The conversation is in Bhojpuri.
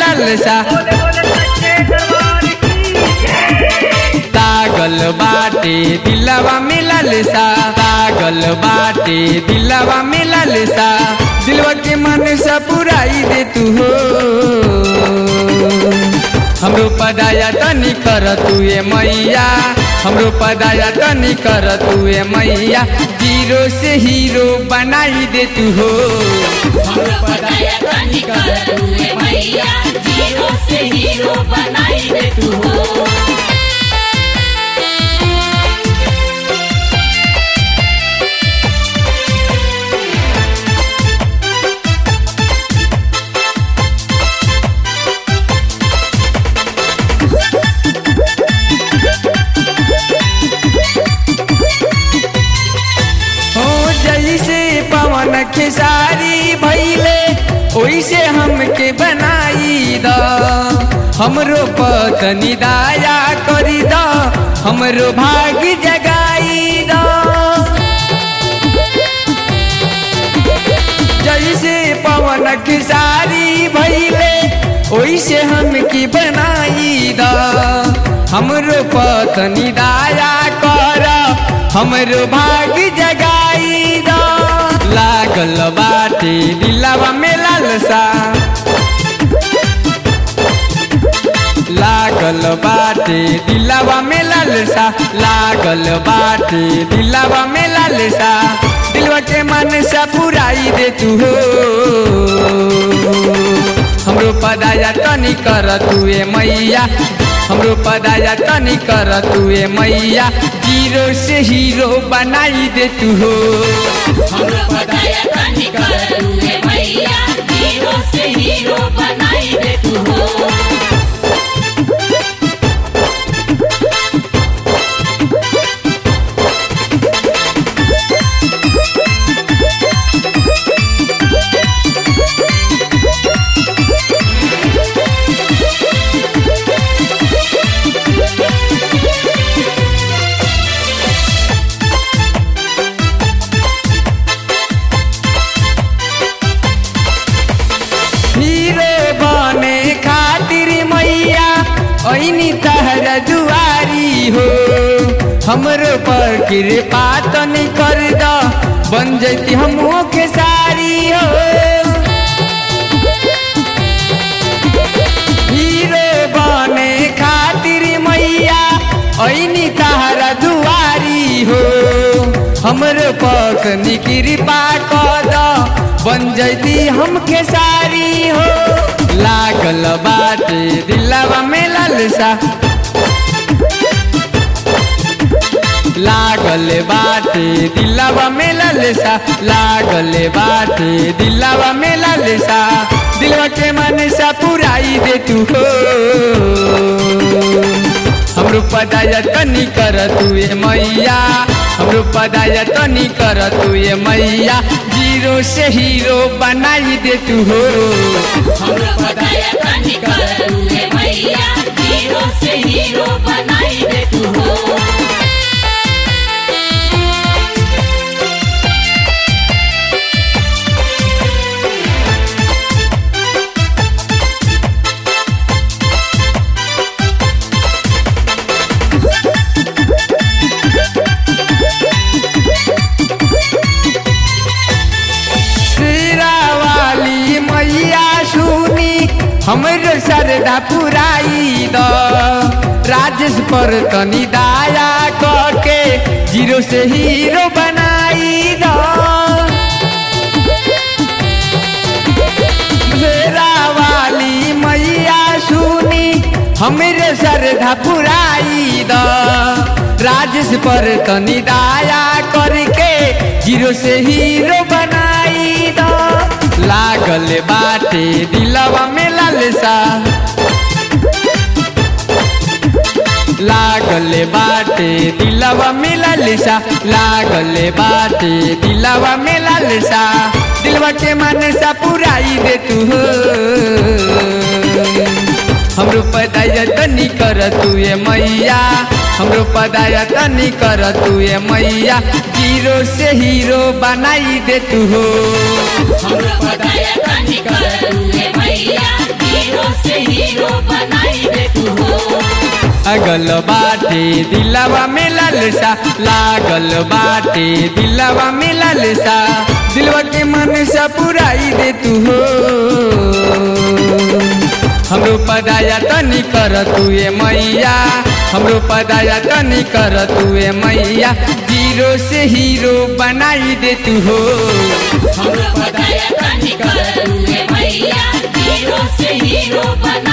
लालसा तागल बाटे दिलवा में लालसा तागल बाटे दिलवा में लालसा दिलवा के मन सा पुराई दे तू हो हमरो पदाया तनी कर तू ए मैया हमरो पदाया तनी कर तू ए मैया जीरो से हीरो बनाई दे तू हो हमरो पदाया तनी कर तू ए मैया जीरो से हीरो बनाई दे तू हो हो जैसे पवन खेसारी भैले ओइसे हमके बनाई द हमरो पतनी दाया करी द हमरो भाग जगाई द जैसे पवन खेसारी भैले ओइसे हमके बनाई द हमरो पतनी दाया कर हमरो भाग जगाई द लागल बाटे दिलवा में लालसा लागल बाटे दिलवा में लालसा लागल बाटे दिलवा में लालसा दिलवा के मन सा पुराई दे तू हो हमरो पदाया तनी कर तू ए मैया हमरो पदाया तनी कर तू ए मैया जीरो से हीरो बनाई दे तू हो हमरो पदाया तनी कर तू ए मैया जीरो से हीरो बनाई दे तू हो हीरो बने खातिर मैया ऐनी तहर दुआरी हो हमरो पर कृपा तनी कर द बन जैती हमो के सारी हो हीरो बने खातिर मैया ऐनी तहर दुआरी हो हमरो पक कृपा कर द बन जैती हमके सारी हो लागल बाटे दिलवा में लालसा लागल बाटे दिलवा में लालसा लागल बाटे दिलवा में लालसा दिलवा के मन सा पुराई दे तू हो हमरो पदाया तनी कर तू ए मैया हमरो पदाया तनी कर तू ए मैया जीरो से हीरो बनाई दे तू हो हमरो पदाया तनी कर तू ए मैया जीरो से हीरो बनाई दे तू हो सिरा वाली मैया सुनी हमरो श्रद्धा पुराई द राजेश पर तनी दाया करके जीरो से हीरो बनाई द सिरा वाली मैया सुनी हमरे श्रद्धा पुराई द राजेश पर तनी दाया करके जीरो से हीरो बनाई द लागल बाटे दिलवा में लालसा लागल बाटे दिलवा में लालसा लागल बाटे दिलवा में लालसा दिलवा के मन सा पुराई दे तू हो हमरो पदाया तनी कर तू ए मैया हमरो पदाया तनी कर तू ए मैया जीरो से हीरो बनाई दे तू हो हमरो पदाया तनी कर तू ए मैया जीरो से हीरो बनाई दे तू हो अगल बाटे दिलवा में लालसा लागल बाटे दिलवा में लालसा दिलवा के मन सा पुराई दे तू हो हमरो पदाया तनी कर तू ए मैया हमरो पदाया तनी कर तू ए मैया जीरो से हीरो बनाई दे तू हो हमरो पताया तनी कर तू ए मैया हीरो से हीरो बना